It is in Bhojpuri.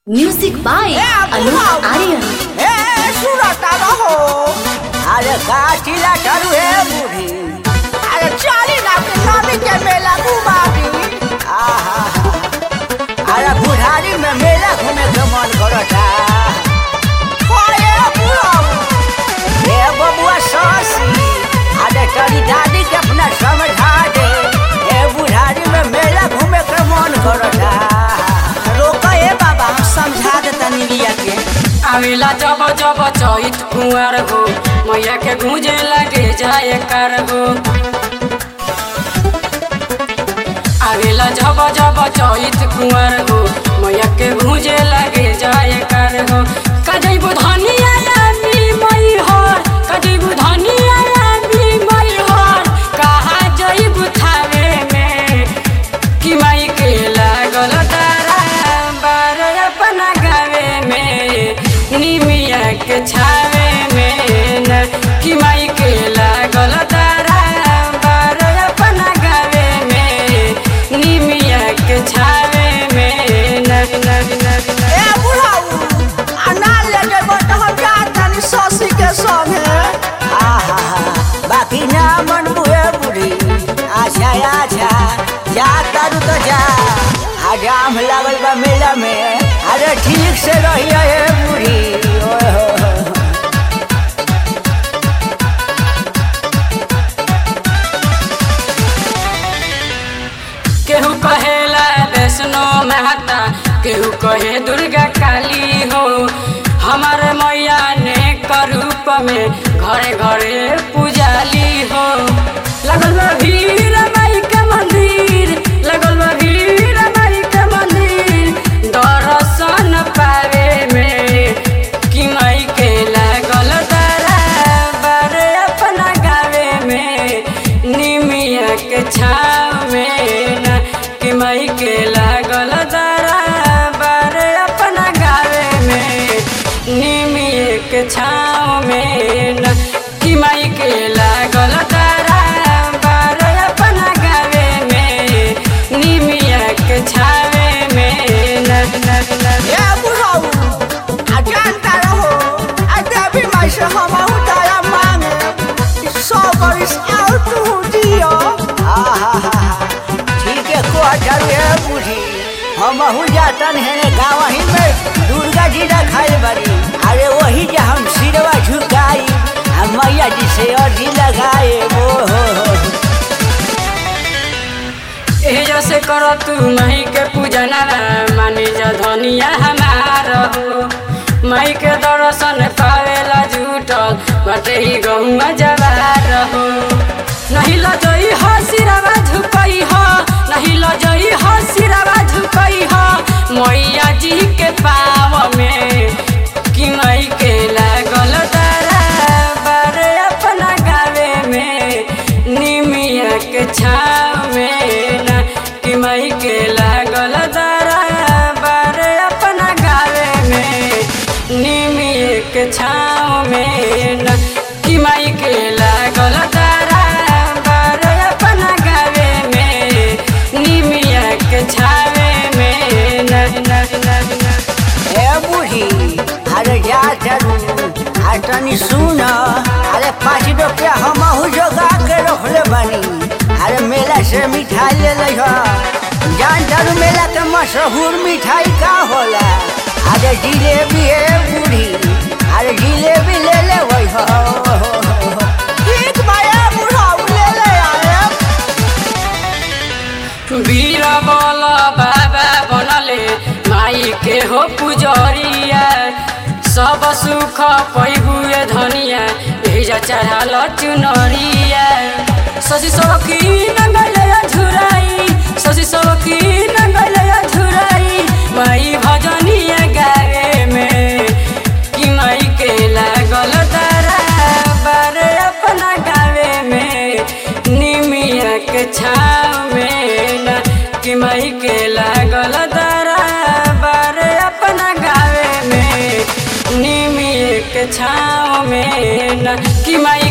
म्यूजिक बाय अनूप आर्यन ए सुरता रहो अरे काटिला करू हे बूढ़ी अरे चाली ना के नामी के मेला घुमावी आहा अरे बुढ़ारी में मेला घूमे के मन करता ओए बुढ़ाऊ ए बबुआ सासी अरे तेरी दादी के अपना समझा दे ए बुढ़ारी में मेला घूमे के मन करता रोका ए बाबा हम समझा दे तनी लिया के आवेला जब जब चैत कुंवर हो मैया के गूंजे लगे जाए कर हो आवेला जब जब चैत कुंवर हो मैया के गूंजे लगे जाए कर हो कजई बुधनिया यानी मई हो कजई बुधनिया यानी मई हो कहा जई बुथावे में कि माई के लागल तारा बार अपना गावे में निमिया के छावे में न कि माई के लागल तारा बार अपना गावे में निमिया के छावे में न न न न ए बुढ़ाऊ अना ले जेबो त हम जातनी ससी के संगे आहा बाकी ना मन बुए बुढ़ी आछा आछा जा तारू तो जा हजाम लागल बा मेला में अरे ठीक से रहिए ए बुढ़ी ओए हो हो। केहू कहेला वैष्णो माता केहू कहे दुर्गा काली हो हमारे मैया ने रूप में घरे घरे पुजाली हो लगल बा भीड़ माई के मंदिर लगल बा भीड़ माई के मंदिर दर्शन पावे में कि माई के लागल तारा बारे अपना गावे में निमिया के छाव में न कि माई के लागल तारा बारे अपना गावे में निमिया के छाव में न कि माई के लागल तारा बारे अपना गावे में निमिया के छावे में न न न ए बुढ़ाऊ आ जानता रहो आ देवी माई से हम उतारा मांगे सौ बरिस और तू दियो आहा ठीक है को हटारू ए बूढ़ी हम हूँ जातन है गाँव ही में दुर्गा जी रखाई बड़ी अरे वही जे हम सिरवा झुकाई आ मैया जी से अर्जी लगाए वो हो हो एह जैसे करो तू माई के पूजना मानी जा धनिया हमार हो माई के दर्शन पावेला जुटल बटे ही गहुआ जवार हो नहीं लजई हो सिरवा झुकई हो नहीं लजई हो सिरवा झुकई हो मैया जी के पाव में कि माई के लागल तारा बारे अपना गावे में निमिया के छाव में न कि माई के लागल तारा बारे अपना गावे में निमिया के छाव में न कि माई के लागल तारा बारे अपना गावे में निमिया के छावे में न न न न ए बूढ़ी अरे जा चलू आ तनी सुन अरे पाँच रुपया हम जोगा के रखले बानी अरे मेला से मिठाई ले ले हो जान चलू मेला के मशहूर मिठाई का होला अरे जिलेबी है बूढ़ी अरे जिलेबी ले ले वही हो ठीक भाई बूढ़ा ले ले आए वीर बल बाबा बनले माई के हो पुजरिया सब सुख पैबुए धनिया भेजा चढ़ाल चुनरिया सजी सखी नंगले झुराई सजी सखी नंगले झुराई माई भजनिया गावे में कि माई के लागल तारा बारे अपना गावे में निमिया के छाव में न कि माई के लागल तारा बारे अपना गावे में निमिया के छाव में न कि माई